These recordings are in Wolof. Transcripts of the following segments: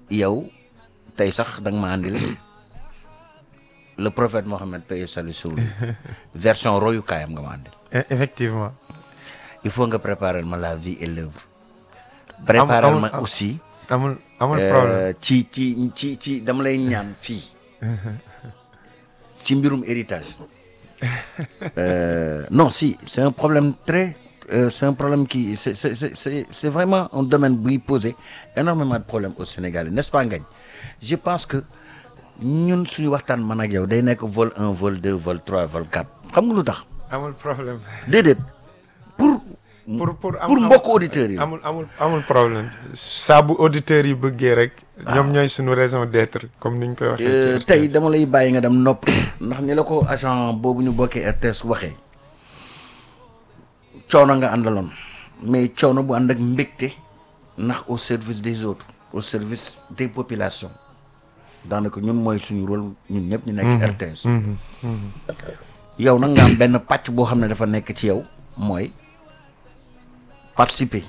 yow tey sax da nga ma andil le prophète Mohammed paix et salut sur lui version royukaayam nga ma andil E- effectivement il faut nga préparer ma la vie et l'œuvre préparer amul- ma am- aussi amul amul euh, problème ci ci ci ci dama lay ñaan fii ci mbirum héritage Euh, non si c'est un problème très euh, c'est un problème qui c'est c'est c'est c'est c'est vraiment un domaine buy poser énormément de problèmes au Sénégal n'est-ce pas Ngagne je pense que ñun suñu waxtaan man ak yow day nekk vol 1 vol 2 vol 3 vol 4 xam nga lu tax amul problème déedéet pour pour pour am- pour am- mbokk auditeurs yi la. amul amul amul problème saa bu auditeurs yi bëggee rek ñoom ñooy suñu raison d'être comme niñ koy waxee Euh, ci tey RTS. dama lay bàyyi nga dem nopp ndax ni la ko agent boobu ñu bokkee RTS waxee coono nga àndaloon mais coono bu ànd ak mbégte ndax au service des autres au service des populations daanaka ñun mooy suñu rôle ñun ñëpp ñu nekk RTS yow nag nga am benn pàcc boo xam ne dafa nekk ci yow mooy participer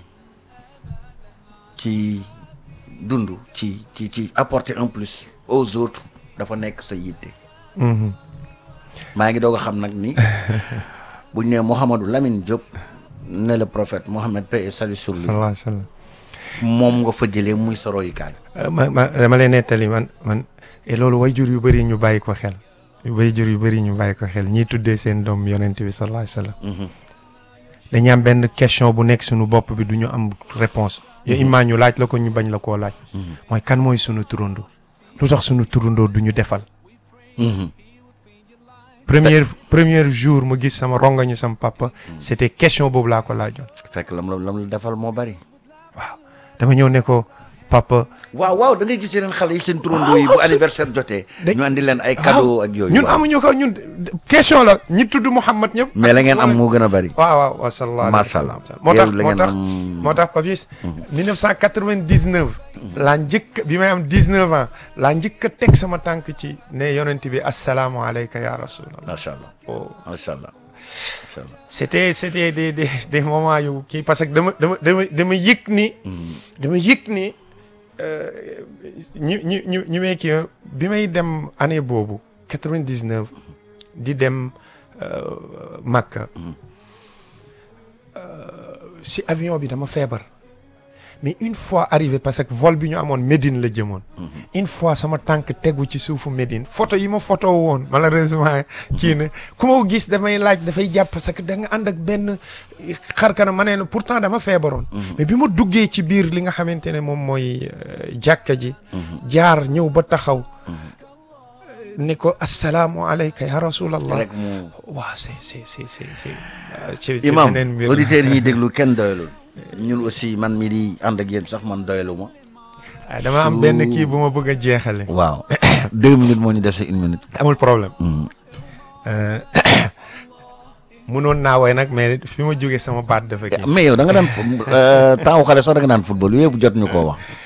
ci dund ci ci ci apporter un plus aux autres dafa nekk sa yitte Mhm. maa ngi doog a xam nag ni buñ ne Mouhamadou Lamine Diop ne le prophète Mohamed paix et salut sur lui sallallahu alayhi wa sallam moom nga fa jëlee muy sa royukaay Euh, ma ma dama lay nettali man man et loolu way jur yu bëri ñu bàyyi ko xel way jur yu bëri ñu bàyyi ko xel ñiy tuddee seen doom yonent bi sallallahu alayhi wa sallam Mhm. dañuy am benn question bu nekk suñu bopp bi du ñu am réponse yow imaa ñu laaj la ko ñu bañ la koo laaj mooy kan mooy suñu turandoo lu tax suñu turandoo du ñu defal Mhm. premier premier jour mu gis sama rongañu sama papa c'était question boobu laa ko laajoon fekk lam la lam la defal moo bari waaw dama ñëw ne ko papa waaw waaw da ngay gis yeneen xale yi seen turandoo yi bu anniversaire jotee dañ- ñu andi leen ay cadeau ak yooyu ñun waaw. amuñu ko ñun question la ñi tudd Mouhamad ñëpp mais la ngeen am moo gën a bari waaw waaw waaw sallallahu alayhi wa Macha Allah. sallam moo tax Yow la moo ngeen tax am- moo tax Papis 1999 laa njëkk bi may am 19 ans laa njëkk a teg sama tànk ci ne yonent bi assalaamu alayka ya rasulallah macha allah oh. macha allah macha allah c'était c'était des des des moments yu kii parce que dama dama dama dama yëg ni dama yëg ni euh, ñi ñi ñi ñi may kii bi may dem année boobu 99 di dem euh, Makka euh, si avion bi dama feebar mais une fois arrivé parce que vol bi ñu amoon Médine la jëmoon une fois sama tànk tegu ci suufu Médine photo yi ma photo woon malheureusement kii na ku ma ko gis damay laaj dafay jàpp parce que da nga ànd ak benn xarkana ma ne la pourtant dama feebaroon mais bi ma duggee ci biir li nga xamante ne moom mooy euh, jàkka ji jaar ñëw ba taxaw ni ko assalaamu alayka ya rasulallah rek mu waaw c'est c'est c'est c'est c'est euh, ci ci imam beneen mbir auditeurs yi ñuy déglu kenn doyalul ñun aussi man mi di ànd ak yéen sax man doyalu ma ah, dama am benn kii bu ma bëgg a jeexale waaw deux minutes moo ñu dese une minute amul problème Mhm. Euh, munoon naa woy nag mais fi ma jógee sama baat dafa kii mais yow da nga daan temps xale sax da nga daan football yooyu yëpp jot ñu koo wax